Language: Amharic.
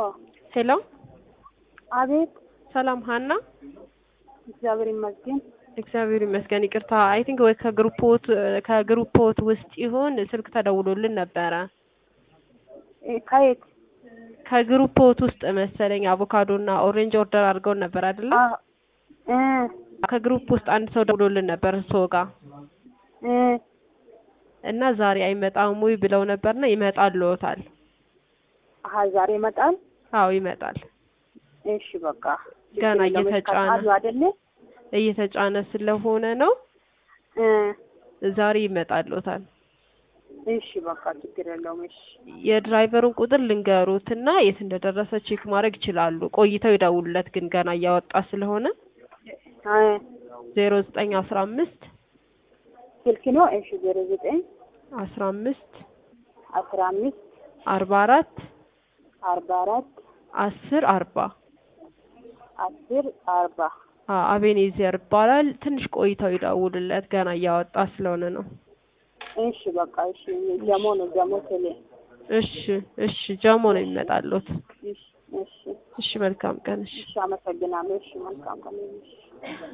ሄሎ አቤት። ሰላም ሀና። እግዚአብሔር ይመስገን። እግዚአብሔር ይመስገን። ይቅርታ አይ ቲንክ ወይ ከግሩፖት ከግሩፖት ውስጥ ይሆን ስልክ ተደውሎልን ነበረ። እ ከየት? ከግሩፖት ውስጥ መሰለኝ አቮካዶ እና ኦሬንጅ ኦርደር አድርገውን ነበር አይደለ? አ- እ ከግሩፕ ውስጥ አንድ ሰው ደውሎልን ነበር እርስዎ ጋር እ እና ዛሬ አይመጣም ወይ ብለው ነበርና ይመጣልዎታል። አሀ ዛሬ ይመጣል። አዎ ይመጣል። እሺ በቃ ገና ችግር የለውም። እየተጫነ ይቀጣሉ አይደለ? እየተጫነ ስለሆነ ነው። እ ዛሬ ይመጣልዎታል። እሺ በቃ ችግር የለውም። እሺ የድራይቨሩን ቁጥር ልንገሩትና የት እንደደረሰ ቼክ ማድረግ ይችላሉ። ቆይተው ይደውሉለት ግን ገና እያወጣ ስለሆነ እ ዜሮ ዘጠኝ አስራ አምስት ስልክ ነው። እሺ ዜሮ ዘጠኝ አስራ አምስት አስራ አምስት አርባ አራት አርባ አራት አስር አርባ አስር አርባ አቤኔዘር ይባላል። ትንሽ ቆይተው ይደውሉለት ገና እያወጣ ስለሆነ ነው። እሺ በቃ እሺ ጀሞ ነው ጀሞ ቴሌ እሺ እሺ ጀሞ ነው የሚመጣሉት። እሺ እሺ እሺ መልካም ቀን። እሺ እሺ አመሰግናለሁ። እሺ መልካም ቀን። እሺ